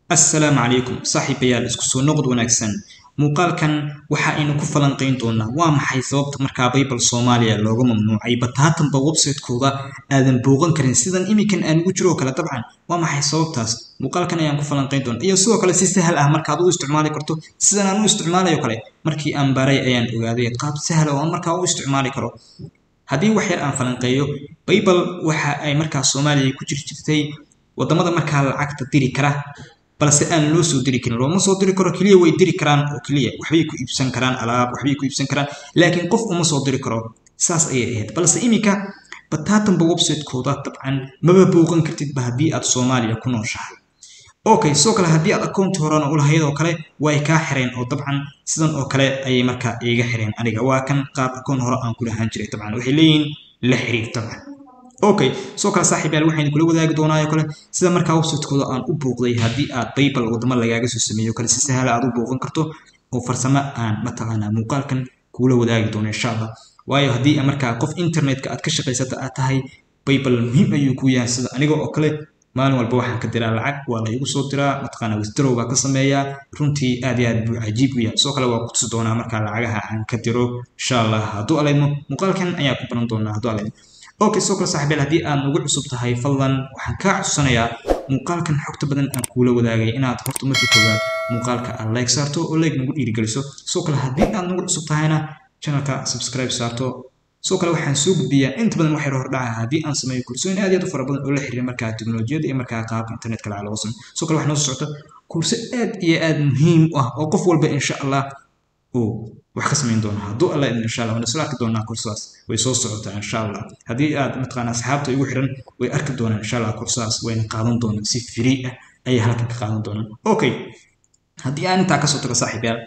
assalaamu calaykum saaxiibayaal isku soo noqod wanaagsan muuqaalkan waxa aynu ku falanqayn doonaa waa maxay sababta markaa baybal soomaaliya looga mamnuucay bataatanba website-kooda aadan booqan karin sidan iminkan aan ugu jiro oo kale dabcan waa maxay sababtaas muuqaalkan ayaan ku falanqayn doonaa iyo sidoo kale si sahal ah markaad u isticmaali karto sidan aan u isticmaalayo kale markii aan baray ayaan ogaaday qaab sahal oo aan markaa u isticmaali karo haddii wax yar aan falanqeeyo baybal waxa ay markaa soomaaliya ku jiri jirtay wadamada markaa lacagta diri kara balse aan loo soo diri karin looma soo diri karo keliya way diri karaan oo keliya waxbay ku iibsan karaan alaab waxbay ku iibsan karaan laakiin qof uma soo diri karo saas ayay ahayd balse iminka bataatanba website-kooda dabcan maba booqan kartidba haddii aad soomaaliya ku nooshahay okay sidoo kale haddii aad akoonti horena u lahayd oo kale way kaa xireen oo dabcan sidan oo kale ayay markaa iiga xireen aniga waa kan qaab akoon hore aan ku lahaan jiray dabcan waxay leeyihiin la xiriir dabcan okay soo kale saaxiibayaal waxaynu kula wadaagi doonaayo kale sida markaa website-kooda aan u booqday haddii aad baybal wadamo lagaaga soo sameeyo kale si sahla aad u booqan karto oo farsamo aan mataqaanaa muuqaalkan kuula wadaagi doono insha allah waayo haddii markaa qof internetka aad ka shaqaysata aad tahay baybal muhiim ayuu ku yahay sida aniga oo kale maalin walba waxaan ka diraa lacag waa la igu soo diraa mataqaanaa withdraw baa ka sameeyaa runtii aad iyo aad buu cajiib u yahay sidoo kale waa ku tusi doonaa markaa lacagaha aan ka diro insha allah hadduu alaymo muuqaalkan ayaa ku baran doonaa hadduu alaymo okay soo kale saaxiibayaal haddii aad nagu cusub tahay fadlan waxaan kaa codsanayaa muuqaalkan xogta badan aan kuula wadaagay inaad horta markii koowaad muuqaalka aad like saarto oo like nagu dhiirigeliso soo kale haddii aad nagu cusub tahayna channelka subscribe saarto soo kale waxaan soo gudbiyaa inta badan waxay hordhaca haddii aan sameeyo kursooyin aad iyo aad u fara badan oo la xiriira markaa teknolojiyadda iyo markaa qaabka internetka lacag looga sameeyo soo kale waxaa noo soo socota kurso aad iyo aad muhiim u ah oo qof walba insha allah uu wax ka samayn doona hadduu alla idin insha allah wana soo arki doonaa kursadaas way soo socotaa insha allah haddii aad mataqaana asxaabta igu xiran way arki doonaan insha allah kursadaas wayna qaadan doonaan si free ah ayay halkan ka qaadan doonaan okay haddii aan intaa kasoo tago saaxiibayaal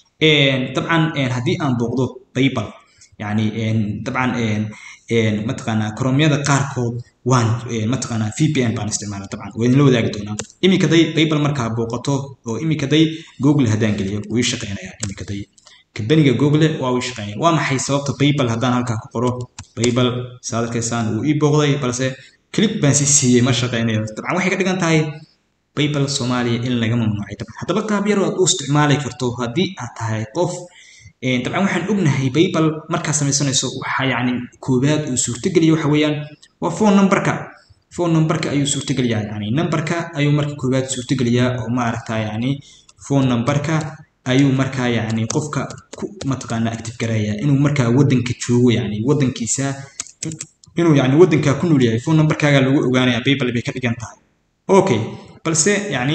dabcan haddii aan booqdo baybal yani dabcan mataqaanaa koromyada qaarkood waan mataqaanaa vpn baan isticmaala dabcan waa idinla wadaagi doonaa iminkaday baybal markaa booqato oo iminkaday google haddaan geliyo wuu ii shaqeynayaa iminkaday kambaniga google waa uu shaqeynaya waa maxay sababta baybal haddaan halkaa ku qoro baybal saad arkaysaan wuu ii booqday balse click baan si siiyey ma shaqeynayo dabcan waxay ka dhigan tahay baybal soomaaliya in laga mamnuucay dabcan haddaba qaab yar aad u isticmaali karto haddii aad tahay qof dabcan waxaan ognahay baybal markaa samaysanayso waxaa yacni koowaad uu suurtogeliya waxa weeyaan waa phone numberka phone numberka ayuu suurtogeliyaa yani numberka ayuu marka koowaad suurtogeliyaa oo maaragta yani phone numberka ayuu markaa yani qofka ku mataqaana active garaya inuu markaa wadanka joogo yani wadankiisa inuu yani wadankaa ku nool yahay phone numberkaaga lagu ogaanaya baybal bay ka dhigan tahay okay balse yani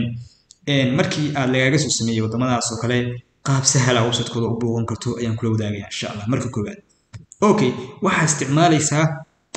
markii aad lagaaga soo sameeyey wadamadaas oo kale qaab sahla website-kooda u booqan karto ayaan kula wadaagaya insha allah marka koowaad okay waxaa isticmaalaysaa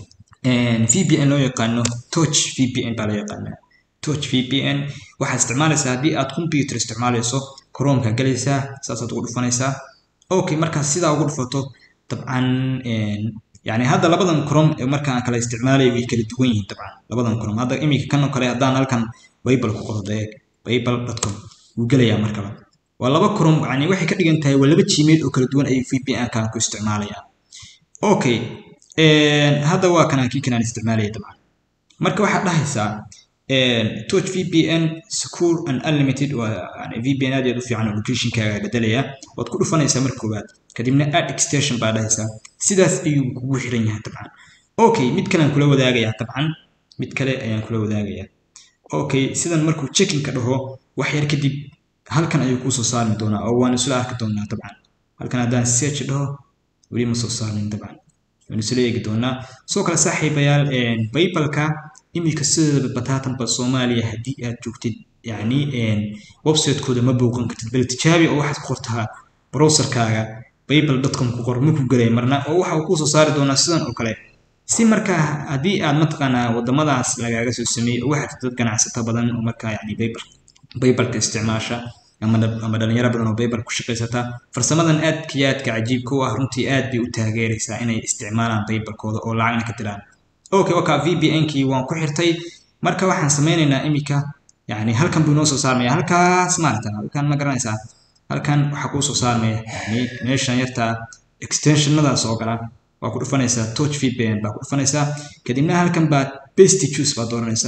vpn loo yaqaano touch vpn baa loo yaqaanaa touch vpn waxaad isticmaalaysaa haddii aad computer isticmaalayso chromeka galaysaa saasaad ugu dhufanaysaa okay markaad sidaa ugu dhufato dabcan yani hadda labadan chrome ee markaan kala isticmaalaya way kala duwan yihiin dabcan labadan chrome hadda iminka kan oo kale haddaan halkan bible ku qoro deeg bible.com wuu gelayaa markaba waa laba chrome yani waxay ka dhigan tahay waa laba gmail oo kala duwan ayuu vpn kan ku isticmaalayaa okay hadda waa kanaan kii kanaan isticmaalaya dabcan marka waxaad dhahaysaa touch vpn secure and unlimited waa yani vpn aad aad u fiican oo locationkaaga bedelaya waad ku dhufanaysaa marka koowaad kadibna add extension baa dhahaysaa sidaas ayuu kugu xiran yahay dabcan okay mid kale aan kula wadaagayaa dabcan mid kale ayaan kula wadaagayaa okay sidan markuu checkinka dhaho wax yar kadib halkan ayuu kuu soo saarmi doonaa oo waan isla arki doonaa dabcan halkan haddaan search dhaho weli ma soo saarmin dabcan waan isla eegi doonaa soo kale saaxiibayaal baybalka iminka sidooda bataatanba soomaaliya haddii aad joogtid yacni website-kooda ma booqan kartid bal tijaabi oo waxaad ku qortaa browserkaaga baybal dotcom ku qor ma ku gelay marna oo waxa uu kuu soo saari doonaa sidan oo kale si markaa haddii aad mataqaanaa wadamadaas lagaaga soo sameeyey oo waxaad dad ganacsato badan oo markaa yani baybal baybalka isticmaasha ama dhalinyaro badan oo baybal ku shaqaysata farsamadan aadka iyo aadka cajiibka u ah runtii aad bay u taageeraysaa inay isticmaalaan baybalkooda oo lacagna ka diraan okay waka vpn-kii waan ku xirtay marka waxaan sameynaynaa iminka yani halkan buu inoo soo saarmaya halkaas maarata halkan ma garanaysaa halkan waxaa kuu soo saarmaya yani meeshan yartaa extensionadaas oo gala waa ku dhufanaysaa touch vpn baa ku dhufanaysaa kadibna halkan baad best choose baad dooranaysaa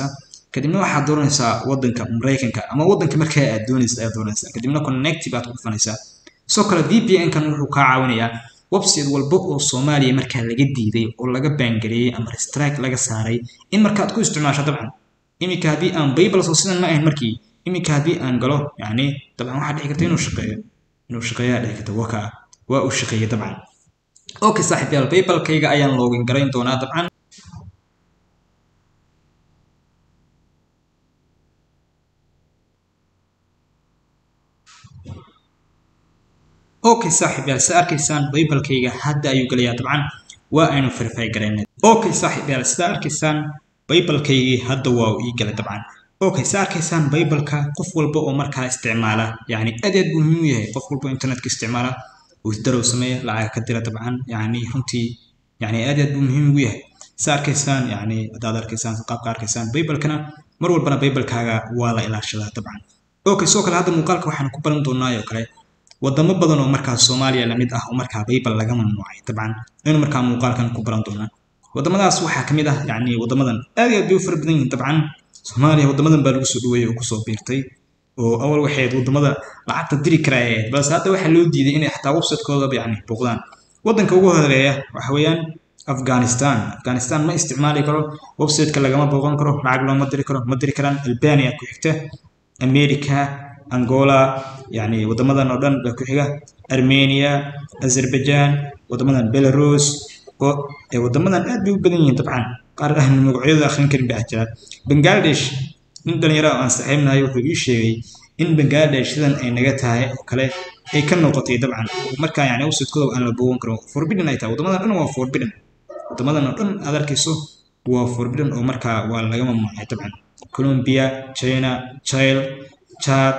kadibna waxaad dooranaysaa wadanka maraykanka ama wadanka markaa aad doonaysa ayaad dooranaysaa kadibna connect baad ku dhufanaysaa sidoo kale vpn kan wuxuu kaa caawinayaa website walba oo soomaaliya markaa laga diiday oo laga baangareeyey ama restrike laga saaray in markaad ku isticmaasho dabcan iminka haddii aan bible soo sidan ma ahayn markii iminka haddii aan galo yani dabcan waxaa dhici karta inuu shaqeeyo inuu shaqeeyaa dhici karta waka waa uu shaqeeyey dabcan okay saaxiib yaal baybalkayga ayaan loogin garayn doonaa dabcan okay saaxiib yaal sida arkaysaan baybalkayga hadda ayuu gelayaa dabcan waa aynu verify garaynay okay saaxiib yaal sida arkaysaan baybalkaygii hadda waa uu ii galay dabcan okay sida arkaysaan baybalka qof walba oo markaa isticmaala yani aad aad buu muhiim u yahay qof walba internetka isticmaala withdarow sameeya lacag ka dira dabcan yani runtii yani aad aad buu muhiim ugu yahay sida arkaysaan yani haddaad arkaysaan qaabka arkaysaan baybalkana mar walbana baybalkaaga waa la ilaashadaa dabcan okay sidoo kale hadda muuqaalka waxaan ku baran doonaa oo kale wadamo badan oo markaa soomaaliya lamid ah oo markaa baybal laga mamnuucay dabcan aynu markaa muuqaalkan ku baran doonaa wadamadaas waxaa ka mid ah yani wadamadan aad iyo aad bay u fara badan yihiin dabcan soomaaliya wadamadan baa lagu soo dhaweeyey oo kusoo biirtay oo awal waxay ahayd wadamada lacagta diri kara ay ahayd balse hadda waxaa loo diiday inay xataa website-koodaba yani booqdaan wadanka ugu horeeya waxa weeyaan afghanistan afghanistan ma isticmaali karo website-ka lagama booqan karo lacag looma diri karo ma diri karaan albania ku xigta america angola yani wadamadan oo dhan baa ku xiga armenia azerbaijan wadamadan belarus oo wadamadan aad bay u badan yihiin dabcan qaar ahna magacyada akhrin karin baa jira bangladesh nin dhalinyaro aan saaxiibnahay wuxuu ii sheegay in bangladesh sidan ay naga tahay oo kale ay ka noqotay dabcan markaa yani website-kooda aan la boogan karo forbidden ay tahay wadamadan dhan waa forbidden wadamadan oo dhan aad arkayso waa forbidden oo markaa waa laga mamnuucay dabcan colombia china chile chad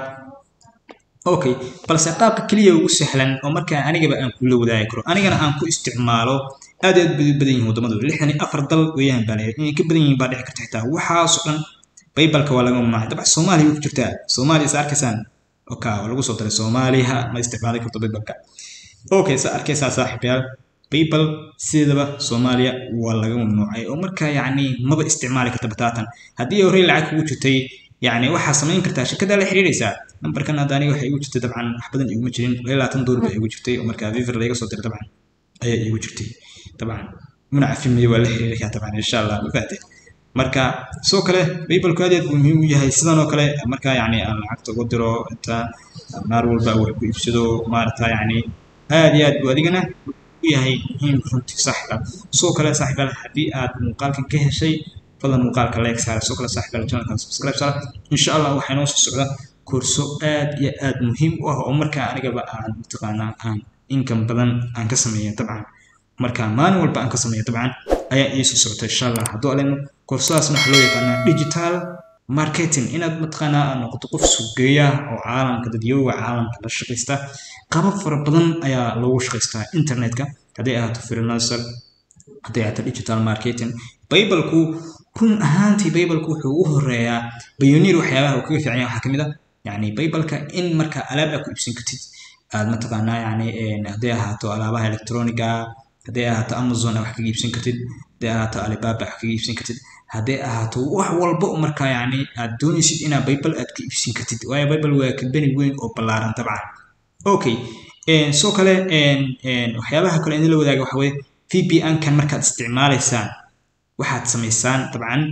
okay balse qaabka keliya ugu sahlan oo markaa anigaba aan kula wadaagi karo anigana aan ku isticmaalo aad aad bay u badan yihiin wadamadu lixdan iyo afar dal weeyaan baa leeyahay inay ka badan yihiin baa dhici karta xitaa waxaasoo dhan baybalka waa laga mamnuucay dabcan soomaaliya way ku jirtaa soomaaliya sa arkaysaan oka waa lagu soo daray soomaaliya ma isticmaali karto baybalka okay sa arkaysaa saaxiibayaal baybal sideedaba soomaaliya waa laga mamnuucay oo markaa yacni maba isticmaali karta bataatan haddii horey lacag kugu jirtay يعني waxaa samayn kartaa shirkada la xiriiraysaa nambarkan hadda aniga waxay igu jirtay dabcan wax badan iguma jirin labaatan doolar baa igu jirtay oo markaa viver laga soo diray dabcan ayaa igu jirtay dabcan muna cafimaya waa la xiriirayaa dabcan insha allah ma fahatay marka sidoo kale baybalku aad aad buu muhiim u yahay sidan oo kale markaa yacni aan lacagta ugu diro inta naar walba wax ku iibsado maarata yacni aad iyo aad buu adigana u yahay muhiim runtii saaxiba sidoo kale saaxibaal haddii aad muuqaalkan ka heshay fadlan muuqaalka like saara soo kale saaxiibayaal channelkan subscribe saara insha allah waxaa inoo soo socda koorso aad iyo aad muhiim u ah oo markaa anigaba aan mataqaanaa aan income badan aan ka sameeya dabcan marka maalin walba aan ka sameeya dabcan ayaa ii soo socota insha allah hadduu aleyno koorsadaasna waxaa loo yaqaanaa digital marketing inaad mataqaanaa aad noqoto qof sugeeya oo caalamka dadyooga caalamka la shaqaysta qabab fara badan ayaa loogu shaqaystaa internetka hadday ahaato freelancer hadday ahaato digital marketing baybalku run ahaantii baybalku wuxuu u horeeyaa bayoniir waxyaabaha uu kaga fiican yahay waxaa kamid ah yani baybalka in marka alaab aad ku iibsan kartid aad mataqaanaa yani hadday ahaato alaabaha electroniga hadday ahaato amazon aad wax kaga iibsan kartid hadday ahaato alibaba wax kaga iibsan kartid hadday ahaato wax walba oo markaa yani aad doonaysid inaa baybal aad ka iibsan kartid waayo baybal waa kambani weyn oo ballaaran dabcan okay soo kale waxyaabaha kale in la wadaaga waxa weye vpn kan markaad isticmaalaysaan waxaad samaysaan dabcan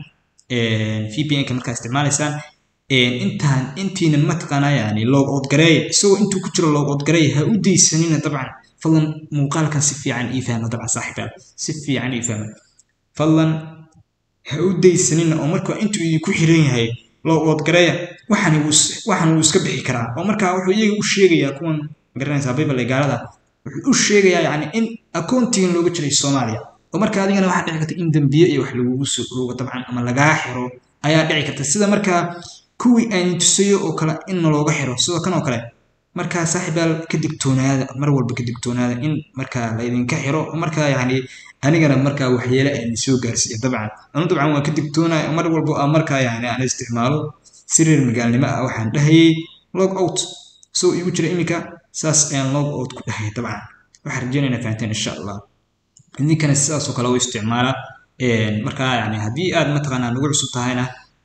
vpn-ka markaad isticmaalaysaan intaan intiinan mataqaanaa yani log out gareeya isagoo intuu ku jiro log out gareeya ha u daysanina dabcan fadlan muuqaalkan si fiican ii fahma dabcan saaxiibayaal si fiican ii fahma fadlan ha u daysanina oo marka intuu idinku xiran yahay log out gareeya waxaan waxaan uu iska bixi karaa oo markaa wuxuu iyaga u sheegayaa kuwan garanaysaa bible gaalada wuxuu u sheegayaa yani in akoontigan looga jiray soomaaliya oo marka adigana waxaa dhici karta in dembiye iyo wax lagugu soo oogo dabcan ama lagaa xiro ayaa dhici karta sida markaa kuwii aan tusayo oo kale in looga xiro sidoo kan oo kale markaa saaxiibaal ka digtoonaada mar walba ka digtoonaada in markaa laydinka xiro oo markaa yani anigana markaa waxyeele aan soo gaarsiiya dabcan anu dabcan waan ka digtoonaya mar walba aan markaa yani aan isticmaalo siriir magaalnimo ah waxaan dhahayay log out soo igu jira iminka saas ayaan log out ku dhahaya dabcan waxaan rajeynayna fahanteen insha allah idinkana sidaasoo kale u isticmaala markaa yani haddii aad mataqaanaa nagu cusub tahayna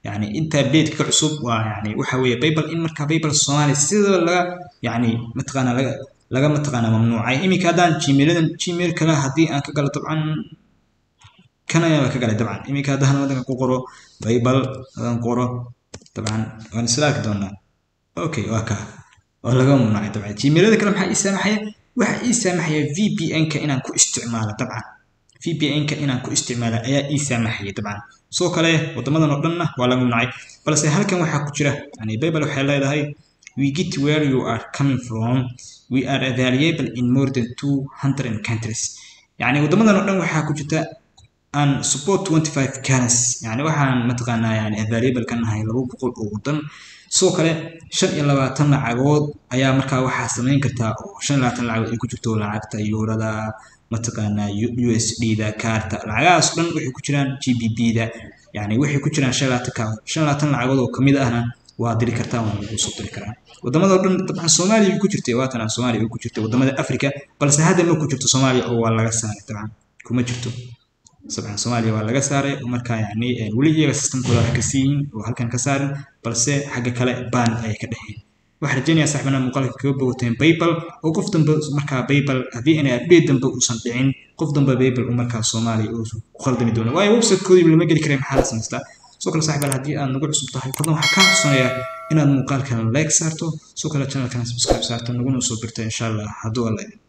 yani inta updateka ka cusub waa yani waxa weeye paypal in markaa paypal soomaaliya sidaba laga yani mataqaana laga laga mataqaana mamnuucay iminka haddaan gmailadan gmail kale haddii aan ka galo dabcan kan ayaa ka galay dabcan iminka haddaan wadanka ku qoro paypal haddaan qoro dabcan waan isla arki doonaa okay waa ka waa laga mamnuucay dabcan gmailada kale maxaa ii saamaxaya waxa ii saamaxaya vpn-ka inaan ku isticmaalo dabcan vpn-ka inaan ku isticmaalo ayaa ii saamaxaya dabcan sidoo kale wadamadan oo dhanna waa laga mamnuucay balse halkan waxaa ku jira yani bible waxay leedahay we get where you are coming from we are available in more than 200 countries yani wadamadan oo dhan waxaa ku jirta aan support 25 currency yani waxaan mataqaanaa yani available ka nahay laba boqol oo wadan sidoo kale shan iyo labaatan lacagood ayaa markaa waxaa samayn kartaa oo shan iyo labaatan lacagood ay ku jirto lacagta yuurada mataqaanaa u s d da kaarta lacagahaas dhan waxay ku jiraan g b b da yani waxay ku jiraan shan labaatan ka shan labaatan lacagood oo kamid ahna waa diri kartaa waa lagu soo diri karaa wadamada oo dhan dabcan soomaaliya way ku jirtay waatan soomaaliya way ku jirtay wadamada africa balse hadda ma ku jirto soomaaliya oo waa laga saaray dabcan kuma jirto dabcan soomaaliya waa laga saaray markaa yani weli iyaga systemkooda wax ka siiyin oo halkan ka saarin balse xagga kale baan ayay ka dhexeen waxaan rajaynayaa saxbana muuqaalka kaga bogoteen paypal oo qof dambe markaa paypal haddii inay update dambe uusan dhicin qof dambe paypal uu markaa soomaaliya uu ku khaldami doono waayo websitekoodii lama geli karay maxaa la samaystaa sidoo kale saxbal haddii aad nagu cusub tahay fadlan waxaa kaa xusanaya inaad muuqaalkan like saarto sidoo kale channelkan subscribe saarto naguna soo birta insha allah hadduu alla